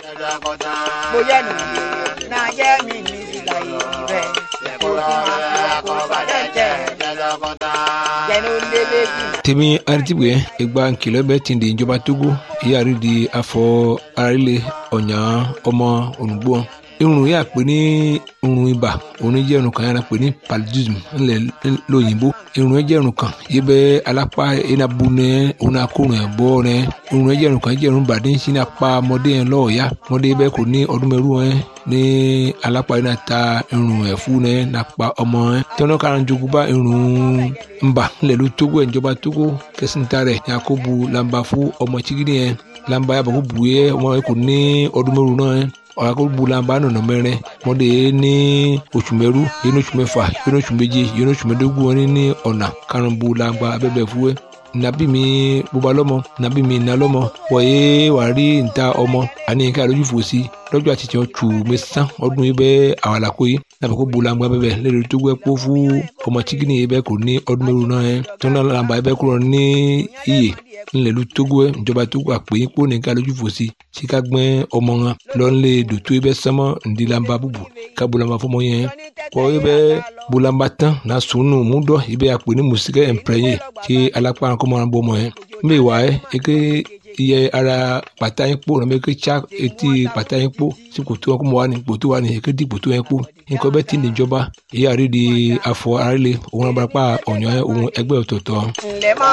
bóyá nù náà jẹ́ mi ní ìlà ìrẹ̀ kó tí máa fi wá kó padà jẹ́ jẹ́nu lélẹ́ bí. tèmi aritibue egba nkìlọ̀ bẹ́ẹ̀ ti di ìjọba togo ìyáàrí di afọ arílẹ̀ ọ̀nyà ọmọ ònùgbò irun yà pé ní irun ibà òun jẹ́ irun kan yàrá pé ní paludism ńlẹ̀ lóyìnbó irun jẹ́ irun kan yìí bẹ́ alápá enabu nẹ òun akórun ẹ̀ bọ́ nẹ irun jẹ́ irun kan jẹ́ irun bàdé ń sin apá ọmọdé yẹn lọ́ọ̀ọ́yá ọmọdé bẹ́ẹ̀ kò ní ọdún mẹ́rù ẹ̀ ní alápá yìí náà ta irun ẹ̀ fún nẹ nàpa ọmọ ẹ̀ tẹ́wọ́n kára ń jogún bá irun ńbà ńlẹ̀ ló tógó ẹ̀ ìjọba tógó kẹsìntà rẹ̀ yakubu lamba fún ọmọ chigidi yẹn lamba yàbọ̀ kó bu yẹ ọmọ yẹn kò ní ọdún mẹ́rù náà ẹ̀ ọ̀làkọ̀bùlàmbà nọ̀nà mẹ́rin mọ́dé ní oṣù mẹ́rú yẹn oṣù mẹ́fà yẹn oṣù méje yẹn oṣù mẹ́dógún wọn ní ọ̀nà karùnbùlàmbà abẹ́bẹ̀ fúwẹ́ nàbí mi bóba lọ́mọ nàbí mi nà lọ́mọ wọ̀nyé wàá rí níta ọmọ àní ká lójú fò sí lọ́jọ́ àtijọ́ tù mí sán ọdún yìí bẹ́ẹ̀ àwàlàkó yìí nàbẹ̀ kó bulangba bẹ́ẹ̀ lẹ́nu tó gbẹ́ kó fún ọmọ tíkìnì yìí bẹ́ẹ̀ kò ní ọdún mẹ́rin náà yẹn tó náà làǹbà yìí bẹ́ẹ̀ kúrò ní iyè ńlẹ̀lú tógó ẹ̀ ìjọba tógó àpè yín kó ní ká lójú fò sí sí ká gbẹ́ ọmọ wọn lọ́nlẹ̀ dòtó yìí bẹ́ẹ̀ sánmọ́ ǹdí làǹbà bùbù ká bulangba fọmọ yẹn kọ́ yìí bẹ́ẹ̀ bulangba tán náà sùnù múdọ̀ yìí bẹ́ẹ̀ àpè ní mùsíkẹ́ ẹ̀ǹpẹ̀rẹ̀yìn kí alápá kọ́mọ́ràn bọ́ ọmọ yẹn mbẹ́ wà ẹ́ eke iye ara pàtà yín kpó nàbẹ ké tsa etí pàtà yín kpó sí kòtò wọn kó mọ wà ní kòtò wà ní ké di kòtò yẹn kpó nǹkan bẹ́ẹ̀ ti níjọba èyí àrí di afọ àrí le òun abúlé pa ọ̀nyọ́ òun ẹgbẹ́ ọ̀tọ̀ọ̀tọ̀. ǹlẹ́ máa